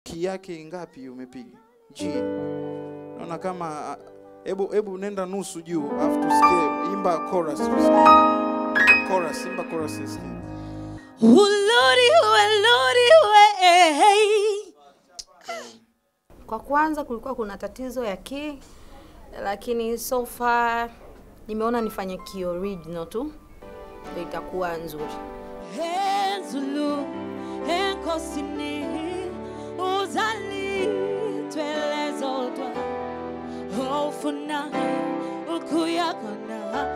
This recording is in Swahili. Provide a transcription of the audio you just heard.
ki yake ngapi umepiga G naona kama hebu hebu nenda nusu juu alafu tusikie imba chorus tusikie chorus imba chorus tusikie Uluri we, luri we, eh, hey. Kwa kwanza kulikuwa kuna tatizo ya key, lakini so far nimeona nifanye key original tu ndio itakuwa nzuri. Enzulu, enkosini, uzali, twelezodwa, ofuna, ukuyakona,